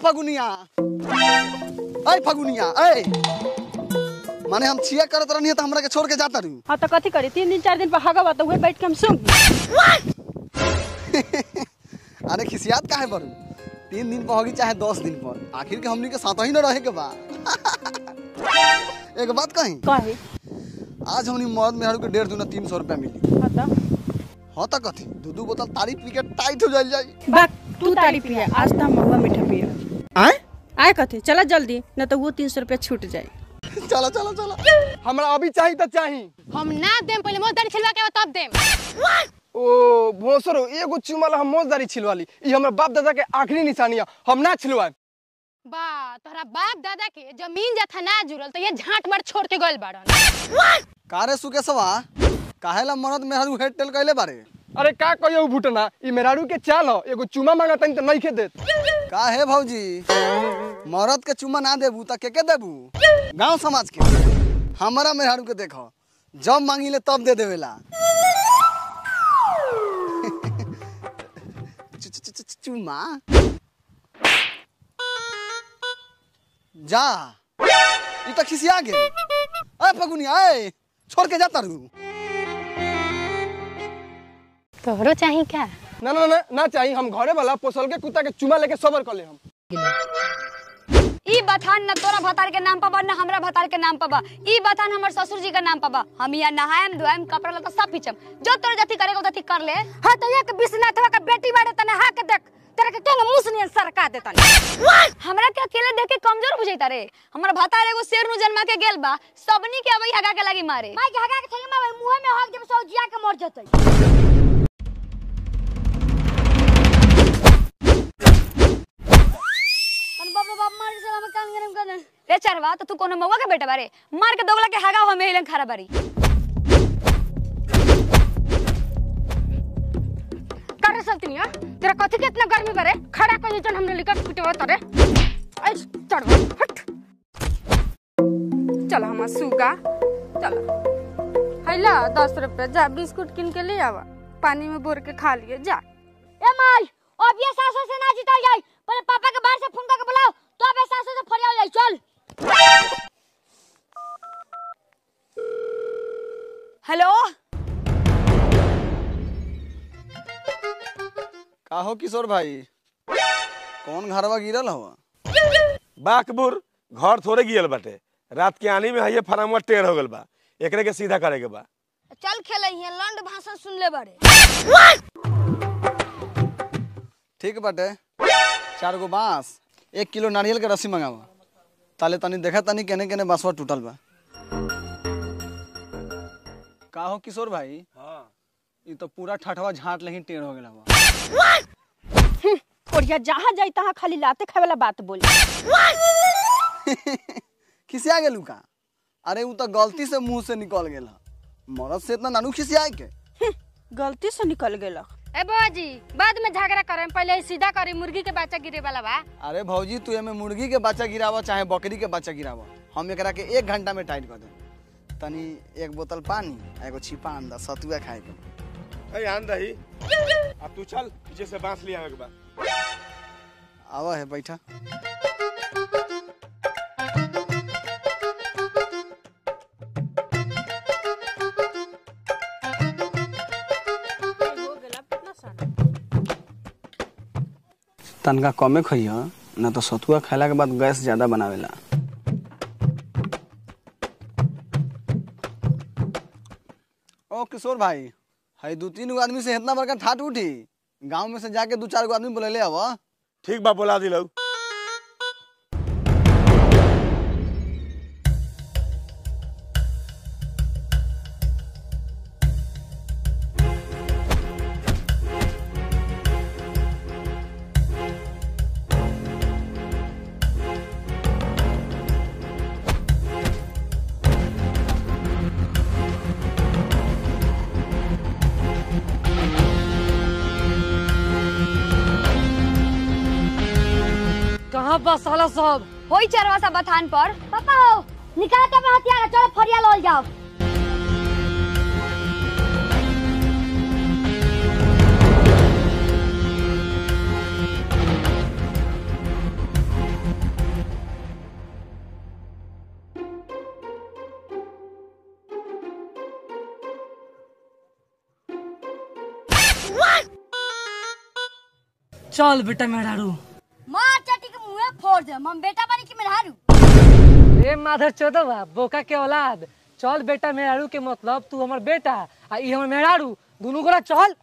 फगुनिया अय फगुनिया अय माने हम छिया करत रहनी त हमरा के छोड़ के जाता रहू हाँ तो कथी करी तीन दिन चार दिन पर हगवा तो उहे बैठ के हम सुन अरे खिसियात काहे बरू तीन दिन पर होगी चाहे दस दिन पर आखिर के हमनी के साथ ही न रहे के बा एक बात कही कहे आज हमनी मर्द मेहरू के डेढ़ दूना तीन सौ रुपया मिली हाँ तो हाँ तो कथी दू दू बोतल तारी पी के टाइट हो जाइल जाई बा तू तारी पिया आज तो हम महुआ मीठा पिया आए आए कथे चला जल्दी न तो वो तीन सौ रुपया छूट जाए चलो चलो चलो हमरा अभी चाहिए तो चाहिए हम ना देम पहले मोर दाढ़ी छिलवा के तब देम ओ भोसरो एगो चुमल हम मोजदारी छिलवाली ई हमर बाप दादा के आखिरी निशानी है हम ना छिलवाए बा तोहरा बाप दादा के जमीन जथा ना जुड़ल तो ये झांट मार छोड़ के गइल बाड़न कारे सुकेशवा काहेला मर्द मेहरू हेड टेल कैले बारे अरे का कहियो भूटना ई मेहरारू के चाल हो एगो चुमा मांगा तनी तो नहीं खे देत का है भौजी मर्द के चुम्मा ना देबू त के के देबू गांव समाज के हमारा मेहरू के देखो जब मांगिले तब दे देवेला चु- चु- चु- चु- चुम्मा जा ई त खिसिया गेल ए फगुनिया ए छोड़ के जाता रहू तोहरो चाही का ना ना ना ना चाहिए हम घरे वाला पोसल के कुत्ता के चुमा लेके सबर कर ले हम ई बथान न तोरा भतार के नाम पबा न हमरा भतार के नाम पबा ई बथान हमर ससुर जी के नाम पबा हम यहाँ नहाएम धोएम कपड़ा लता सब पीछम जो तोरे जति करेगा उतति कर ले हाँ तो एक विश्वनाथवा का बेटी बाड़े तने हाँ के देख तेरा के केंगे मुसनियन सरका देतन हमरा के अकेले देख के कमजोर बुझैता रे हमर भतार एगो शेर नु जन्मा के गेल बा सबनी के अबई हगा के लगी मारे माई के हगा के छंगे में मुंह में हक जब सौजिया के मर जतई अन बाप रे बाप मार से हम काम गरम कर दे रे चरवा तो तू कोनो मौका के बेटा बारे मार के दोगला के हगा हमें हिलन खरा बारी कर सब तिनिया तेरा कथी के इतना गर्मी बरे खड़ा कर जन हमने लिखा पिटवा तरे ऐ चढ़वा हट चल हम सुगा चल हैला दस रुपया जा बिस्कुट किन के ले आवा पानी में बोर के खा लिए जा ए माई अब ये सासो से ना जीता जाई पहले पापा के बाहर से फोन करके बुलाओ तो अब ये सासो से फरियाव जाई चल हेलो का हो किशोर भाई कौन घरवा गिरल हवा बाकबुर घर थोड़े गियल बाटे रात के आनी में हइये फरामुआ टेढ़ हो गल बा एकरे के सीधा करे के बा चल खेले हिया लंड भाषण सुन ले बारे ठीक बाटे चार गो बांस एक किलो नारियल के रस्सी मंगावा ताले तनी देखा तनी केने केने बांसवा टूटल बा का हो किशोर भाई हाँ ई तो पूरा ठठवा झाट लही टेढ़ हो गेल हवा और जहाँ जाई तहाँ खाली लाते खाए वाला बात बोली खिसिया गेलू का अरे ऊ तो गलती से मुंह से निकल गेल ह मरद से इतना नानू खिसियाए के गलती से निकल गेलक ए बाजी बाद में झगड़ा करे पहले सीधा करी मुर्गी के बच्चा गिरे वाला बा अरे भौजी तू एमे मुर्गी के बच्चा गिरावा चाहे बकरी के बच्चा गिरावा हम एकरा के एक घंटा में टाइट कर दे तनी एक बोतल पानी आ एगो छिपा अंडा सतुआ खाए के ए आन दही अब तू चल पीछे से बांस लिया के बा आवा है बैठा तनका कमे खइह ना तो सतुआ खाइला के बाद गैस ज्यादा बनावेला ओ किशोर भाई है दू तीन गो आदमी से इतना बड़का ठाट उठी गांव में से जाके दू चार गो आदमी बोले ले आवा ठीक बा बोला दिलौ कहां बस साला सब होई चरवा सा बथान पर पापा हो निकाल के हथियार चलो फरिया लोल जाओ चल बेटा मेहरारू मार चाटी के मुंह फोड़ दे हम बेटा बनी कि मेहरारू ए माधर चोदवा बोका के औलाद चल बेटा मेहरारू के मतलब तू हमर बेटा आ ई हमर मेहरारू दोनों गोरा चल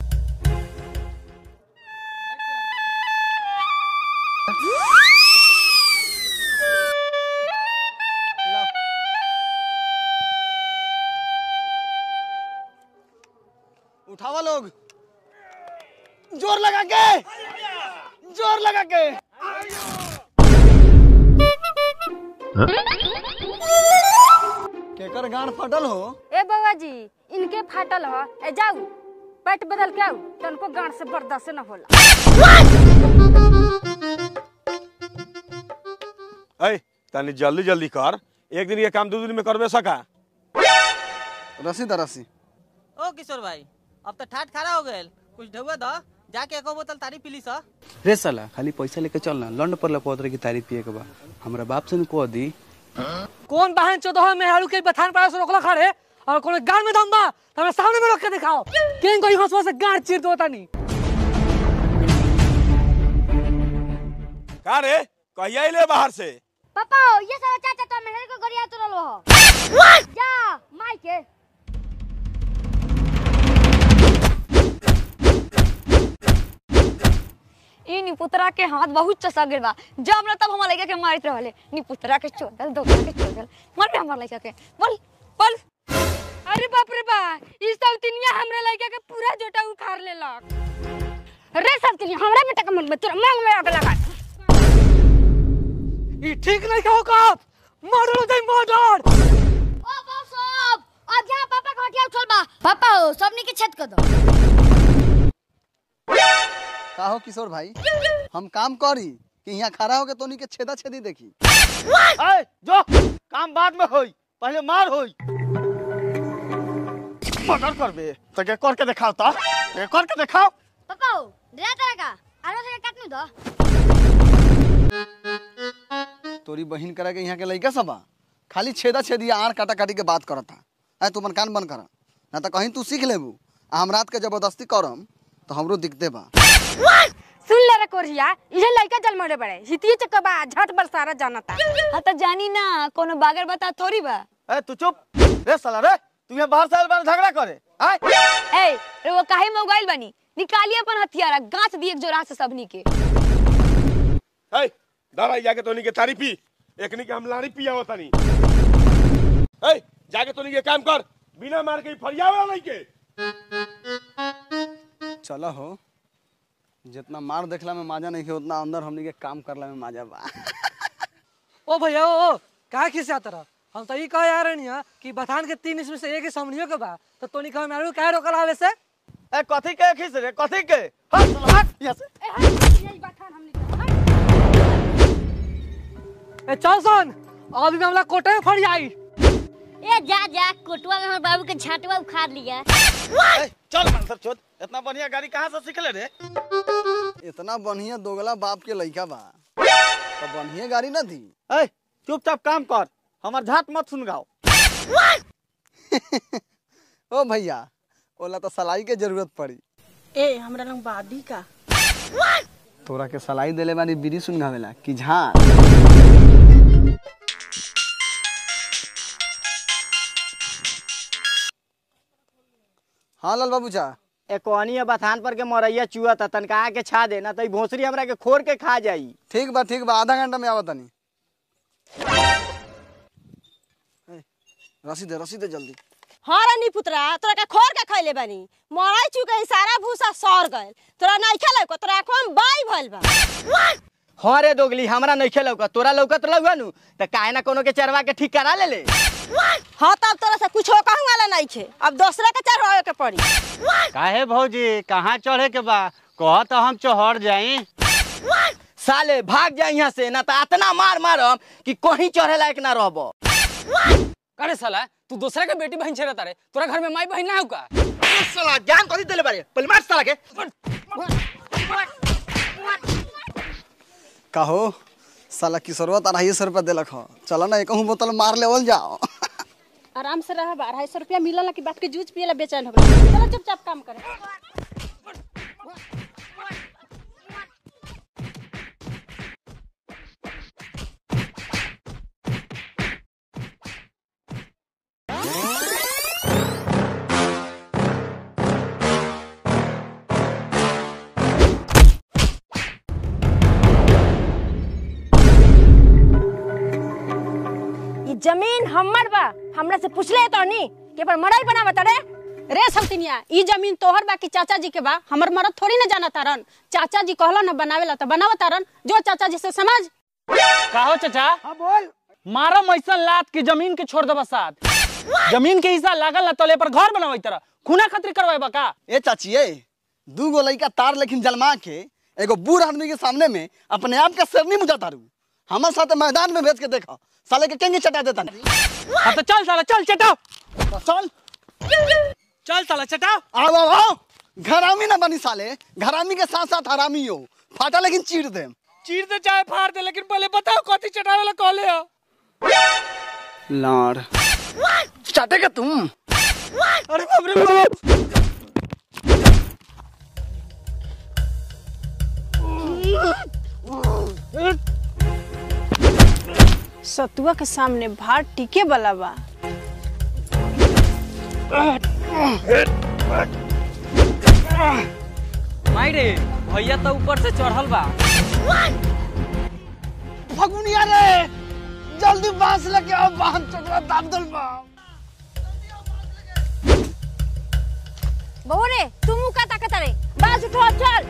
उठावा लोग जोर लगा के जोर लगा के केकर गांड फटल हो ए बाबा जी इनके फाटल ह ए जाऊ पेट बदल के आऊ तनको गांड से बर्दाश्त न होला ऐ तनी जल्दी जल्दी कर एक दिन ये काम दो दिन में करबे सका रसी द रसी ओ किशोर भाई अब तो ठाट खड़ा हो गए कुछ ढुआ दो जाके एको बोतल तारी पी ली सा रे साला खाली पैसा लेके चल ना लंड पर लपौत रहे की तारी पिए के बा हमरा बाप से न कह दी कौन बहन चोदवा मेहरारू के बथान पास से रोकला खड़े और कोनो गाड़ में दम बा तो हमरा सामने में रोक के दिखाओ केन कोई हंसवा से गाड़ चीर दो तनी का रे कहिया अइले बाहर से पापा ये सारा चाचा तो मेहर को गरिया तो रलो हो जा माई के ई निपुतरा के हाथ बहुत चसा गिर बा जब न तब हमार लइका के मारित रहले निपुतरा के चोदल दोगला के चोदल मर बे हमार लइका के बोल बोल अरे बाप रे बा ई सब तिनिया हमरे लइका के पूरा जोटा उखाड़ लेलक रे सब तिनिया हमरा बेटा के मन में तोरा मांग में आग लगा ई ठीक नहीं कहो का मर्डर दे मर्डर ओ बाप सब अब यहाँ पापा का हटिया उठल बा पापा हो सबनी के छत कर दो का हो किशोर भाई हम काम करी कि यहाँ खड़ा होके तोनी के छेदा छेदी देखी ए, जो काम बाद में होई पहले मार होई मर्डर करबे तो के करके दिखाओ तो के करके दिखाओ पापा हो डरा तरह का आरो से काटनु दो तोरी बहिन करा के यहाँ के लइका सब बा खाली छेदा छेदी आड़ काटा काटी के बात करता है तू अपन कान बंद कर ना तो कहीं तू सीख लेबू आ हम रात के जबरदस्ती करम तो हमरो दिखते बा सुन ले रे कोरिया इहे लइका जल मरे बड़े हितिए चकबा झट बरसारा जानता हां तो जानी ना कोनो बागर बता थोड़ी बा ए तू चुप रे साला रे तू यहाँ बाहर साल बार झगड़ा करे आय ए रे वो काहे मोबाइल बनी निकालिए अपन हथियारा गांच दिए एक जोरा से सबनी के ऐ दादा जाके तोनी के तारी पी एकनी के हम लाड़ी पिया होतानी ऐ जाके तोनी के काम कर बिना मार के फरियावे वाला के चलो हो जितना मार देखला में मजा नहीं है उतना अंदर हमनी के काम करला में मजा बा ओ भैया ओ ओ का खिसिया तरह हम तो ई कहे आ रही कि बथान के तीन इसमें से एक ही समझियो के बा तो तोनी कहे मेहरारू काहे रोकल आवे से ए कथी के खींच रे कथी के हट साला हट यहाँ से ए चल सन अभी मामला कोटे में फड़ जाई ए जा जा कोटवा में हमर बाबू के झाटवा उखाड़ लिया ए, चल मन सब छोड़ इतना बढ़िया गाड़ी कहाँ से सीखले रे इतना बढ़िया दोगला बाप के लइका बा तो बढ़िया गाड़ी ना थी ए चुपचाप काम कर हमार झाट मत सुन गाओ ओ भैया ओला तो सलाई के जरूरत पड़ी ए हमरा लंग बादी का तोरा के सलाई देले बानी बीड़ी सुनगावेला कि झाड़ हाँ लाल बाबू चा ए कोहनी बथान पर के मरैया चुआ था तनका के छा दे ना तो ई भोसरी हमरा के खोर के खा जाई ठीक बा ठीक बा आधा घंटा में आवत तनी ए, रसीद दे रसीद दे जल्दी हाँ रानी पुत्रा तोरा के खोर के खैले बानी मराई चुके सारा भूसा सड़ गइल तोरा नहीं खेले को तोरा आंखों में बाई भइल बा हाँ रे दोगली हमरा नहीं लौका तोरा लौकत लौका नु तो काहे ना कोनो के चरवा के ठीक करा ले ले हाँ तब तोरा से कुछ कहूँ वाला नहीं छे अब दूसरा के चढ़ावे के पड़ी काहे भौजी कहाँ चढ़े के बा कह तो हम चढ़ जाई साले भाग जा यहाँ से ना तो इतना मार मारम कि कहीं चढ़े लायक ना रहबो अरे साला तू दूसरा के बेटी बहन छेड़ता रे तोरा घर में माई बहन ना हो का साला जान कथी देले बारे पहले मार साला के कहो साला किशोरवा तो अढ़ाई सौ रुपया दिलक हो चलो ना एक बोतल मार लेवल जाओ आराम से रह अढ़ाई सौ रुपया मिलल कि बाप के जूझ पियला बेचैन हो गए चलो चुपचाप काम करे जमीन हमर बा हमरा से पूछले तो नी के पर मड़ाई बनावा तड़े रे सौतिनिया ई जमीन तोहर बा कि चाचा जी के बा हमर मरद थोड़ी ना जाना तारन चाचा जी कहला ना बनावेला तो बनावा तारन जो चाचा जी से समझ कहो चाचा हाँ बोल मारो मैसन लात की जमीन के छोड़ दबा साथ जमीन के हिस्सा लागल ना तले पर घर बनावे तरह खूना खतरी करवाए बा का ए चाची ए दू गो लड़का तार लेकिन जलमा के एगो बूढ़ आदमी के सामने में अपने आप के शेरनी मुझा तारू हमारे साथ मैदान में भेज के देखो साले के केंगे चटा देता हाँ तो चल साला चल चटा चल चल साला चटा आओ आओ आओ घरामी ना बनी साले घरामी के साथ साथ हरामी हो फाटा लेकिन चीर दे चीर दे चाहे फाड़ दे लेकिन पहले बताओ कथी चटावे ला कहले हो लाड़ चाटेगा तुम अरे बाप रे बाप सतुआ के सामने भार टिके वाला बा माई रे भैया तो ऊपर से चढ़ल बा फगुनिया रे जल्दी बांस लेके आओ बांध चोटवा दाब दल बा बहू रे तू मुंह का ताकत रे बाज उठो चल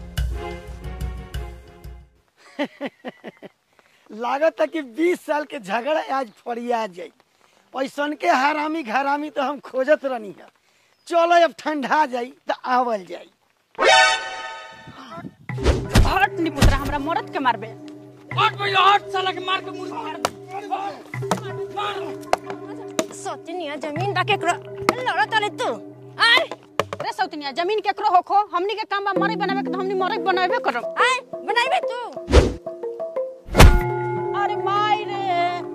लागत है कि 20 साल के झगड़ा आज फरिया जाई पैसन के हरामी घरामी तो हम खोजत रहनी है चलो अब ठंडा जाई तो आवल जाई हट नी पुत्रा हमरा मरद के मारबे हट भैया हट साला के मार के मुंह फाड़ सतिनिया जमीन बा केकरो लड़ा तले तू आय रे सौतिनिया जमीन केकरो होखो हमनी के काम बा मरई बनावे के तो हमनी मरई बनावे करब आय बनाइबे तू अरे माई रे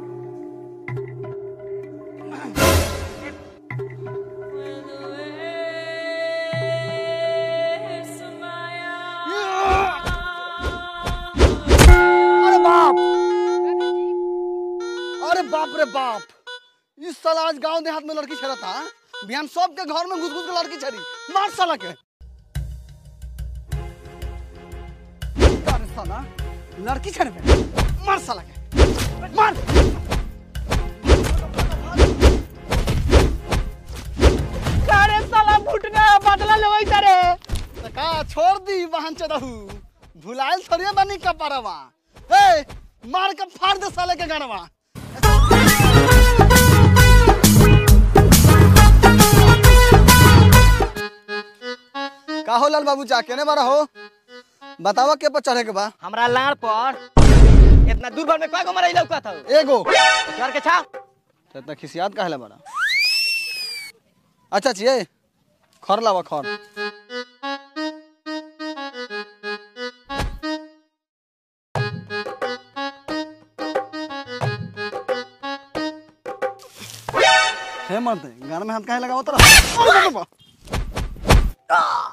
अरे बाप अरे बाप रे बाप इस साल आज गांव देहात में लड़की छेड़ा था बिहान सबके घर में घुस घुस के लड़की छड़ी मार साला के अरे साला लड़की छेड़ पे मार साला के मार अरे साला फुटना बदला लेवई तारे तो का छोड़ दी वाहन चढ़ू भुलाइल थोड़िए बनी कपड़वा ए मार के फाड़ दे साले के गणवा का हो लाल बाबू चा केने बारा हो बतावा के पर चढ़े के बा हमरा लाड़ पर इतना दूर भर में कय गो मरई लौका था एगो चढ़ के छा तो इतना खिसियात काहे ला बारा अच्छा छिए खर लावा खर हे मर्द गान में हाथ काहे लगाओ तोरा